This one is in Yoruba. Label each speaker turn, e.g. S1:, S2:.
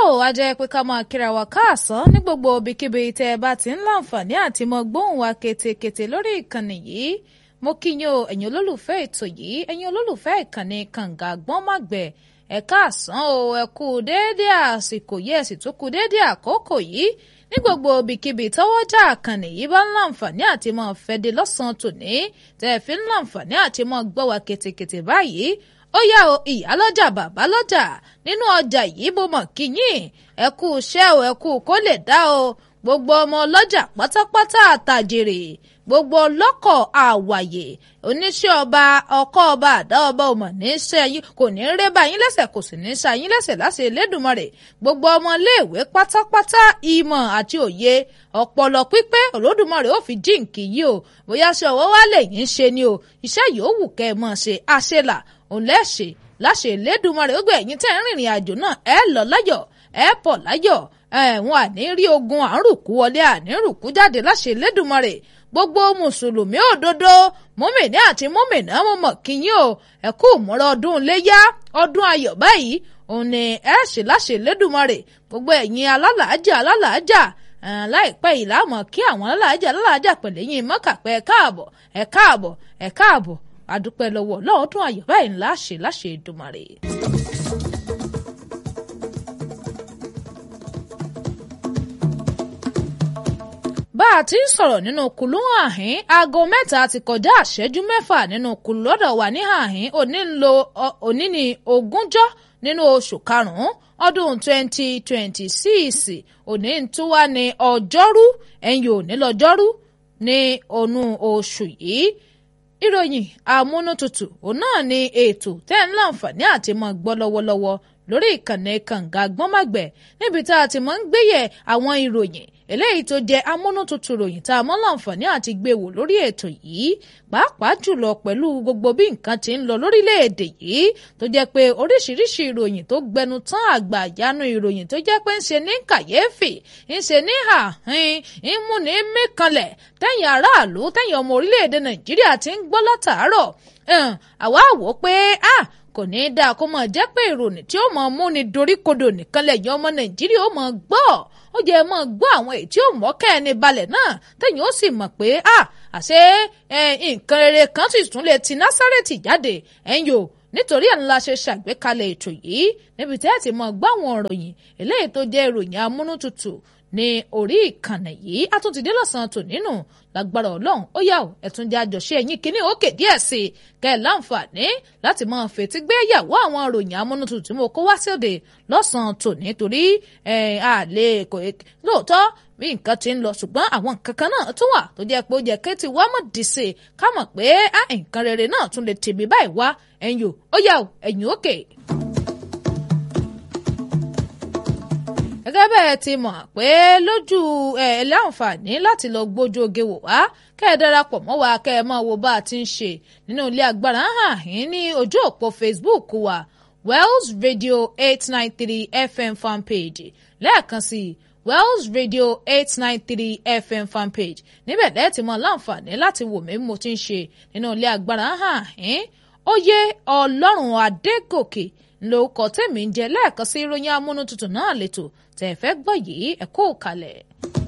S1: tó a jẹ́ pé ká máa kíra wa káàsán ní gbogbo ibikíbi tẹ́ ẹ bá ti ń láǹfààní àti mọ gbóhùn wa ketekete lórí ìkànnì yìí mo kí yín o ẹ̀yin olólùfẹ́ ètò yìí ẹ̀yin olólùfẹ́ ìkànnì kànga gbọ́nmàgbẹ̀ ẹ káàsán o ẹ kú déédé àsìkò yìí ẹ sì tún kú déédé àkókò yìí ní gbogbo ibikíbi tọ́wọ́jà àkànnì yìí bá ń láǹfààní àti mọ fẹ́dé lọ́sàn-án tòní tẹ́ ẹ fi ń láǹfààní àti mọ gbọ́ wa ketekete báyìí ó yá o ìyálọ́jà bàbá lọ́jà nínú ọjà yìí bó mọ̀ kíyìn ẹ kú iṣẹ́ o ẹ kú kó lè dá o gbogbo ọmọ ọlọ́jà pátápátá àtàjèrè gbogbo ọlọ́kọ̀ àwàyè oníṣẹ́ ọba ọkọ̀ ọba àdá ọba ọmọ ní í ṣe yín kò ní í ré bá yín lẹ́sẹ̀ kò sì ní í ṣe yín lẹ́sẹ̀ láṣẹ Elédùmarè gbogbo ọmọléèwé pátápátá ìmọ̀ àti òye ọpọlọ pípé Olódùmarè ó fi jíǹkì yìí o bóyá ṣe ọwọ́ wa lè yín ṣe ni o iṣẹ́ yòówù kẹ́ ẹ mọ̀ ṣe àṣelà òun lẹ́ṣẹ̀ láṣẹ Elédùmarè ó gbé ẹ̀yin tẹ́ ń rìnrìn àjò náà ẹ lọ láyọ̀ ẹ pọ̀ láyọ̀ ẹ̀wọ̀n àní rí ogun àrùkú wọlé àní rùkú jáde láṣẹ Elédùmarè gbogbo mùsùlùmí òdodo mọ́mìnì àti mọ́mìnà mo mọ̀ kíyìn o ẹ kú múra ọdún léyá ọdún ayọ̀ báyìí òun ni ẹ ṣe láṣẹ Elédùmarè gbogbo ẹ̀yin alálàájà alálàájà láìpẹ́ yìí láàmú kí àwọn alálàájà alálàájà pẹ̀lẹ́ yín mọ́kàpẹ́ ẹ káàbọ̀ ẹ káàbọ̀ ẹ káàbọ̀ àdúpẹ́ lọ́wọ́ lọ́ọ̀dún ayọ̀ báyìí ńlá ṣe láṣẹ Èdùmarè. bá a ti ń sọ̀rọ̀ nínú kùlú àhín aago mẹ́ta ti kọjá àṣẹ́jú mẹ́fà nínú kùlú lọ́dọ̀ wà ní àhín òní ń lo òní ní ogúnjọ́ nínú oṣù karùn-ún ọdún 2026 òní ń tún wá ní ọjọ́rú ẹ̀yìn òní lọ́jọ́rú ní ònú oṣù yìí ìròyìn amúnútutù òun náà ni ètò tẹ́ ń láǹfààní àti mọ́ gbọ́ lọ́wọ́lọ́wọ́ lórí ìkànnì kànga gbọ́nmàgbẹ̀ níbi tá a ti mọ́ ń gbéyẹ̀ àwọn ìròyìn eléyìí tó jẹ́ amúnútutù ròyìn tá a mọ́ láǹfààní àti gbé wò lórí ètò yìí pàápàá jùlọ pẹ̀lú gbogbo bí nǹkan ti ń lọ lórílẹ̀‐èdè yìí tó jẹ́ pé oríṣiríṣi ìròyìn tó gbẹnu tán àgbà àyánu ìròyìn tó jẹ́ pé ń ṣe ní kàyéfì ń ṣe ní àhín ń mú ní mẹ́kànlẹ̀ tẹ̀yìn aráàlú tẹ̀yìn ọmọ orílẹ̀‐èdè nàìjíríà ti ń gbọ́ látàárọ̀ àwa wò pé ah kò ní í dáa kó máa jẹ́ pé ìròyìn tí ó máa mú ni doríkodò nìkan lẹ́yìn ọmọ nàìjíríà ó máa gbọ́ ó jẹ́ máa gbọ́ àwọn èyí tí ó mọ́kẹ́ ẹni balẹ̀ náà tẹ̀yìn ó sì mọ̀ pé à àṣé nǹkan rere kan sì tún lè ti násárẹ́tì jáde ẹ̀yìn o nítorí ẹ̀ ńlá ṣe ṣàgbékalẹ̀ ètò yìí níbi tí ẹ ti máa gbọ́ àwọn ìròyìn eléyìí tó jẹ́ ìròyìn amúnútutù ní orí ìkànnì yìí a tún ti dé lọ́sàn-án tò nínú lágbára ọlọ́run ó yà ó ẹ̀tún jẹ́ àjọṣe ẹ̀yìn kínní òkè díẹ̀ sí i kẹ́ ẹ̀ láǹfààní láti máa fetí gbé yàwó àwọn ìròyìn amúnútutù tí mo kó wá síòde lọ́sàn-án tò nítorí àlè kò lóòótọ́ bí nǹkan ti ń lọ ṣùgbọ́n àwọn nǹkan kan náà tún wà tó jẹ́ pé ó jẹ́ kéétì wá mọ̀ dìse ká mọ̀ pé nǹkan rere náà tún lè tèmi báyìí wá ẹ̀yìn ó yà ó ẹ̀yìn òkè. gẹ́gẹ́ bẹ́ẹ̀ ti mọ̀ pé lójú ẹ̀ láǹfààní láti lọ gbójú oge wò wá kẹ́ ẹ darapọ̀ mọ́ wa kẹ́ ẹ máa wo bá a ti ń ṣe nínú ilé agbára hàn yín ní ojú òpó Facebook wa Wells Radio eight nine three FM fanpage lẹ́ẹ̀kan sí i Wells Radio eight nine three FM fanpage níbẹ̀ lẹ́ẹ̀ tí mo láǹfààní láti wò mí mo ti ń ṣe nínú ilé agbára hàn yín Oyè Ọlọ́run Adégòkè lórúkọ tèmi ń jẹ lẹ́ẹ̀kan sí ìròyìn amúnútutù náà lẹ́tọ̀ tẹ̀ fẹ́ gbọ́ yìí ẹ kú kalẹ̀.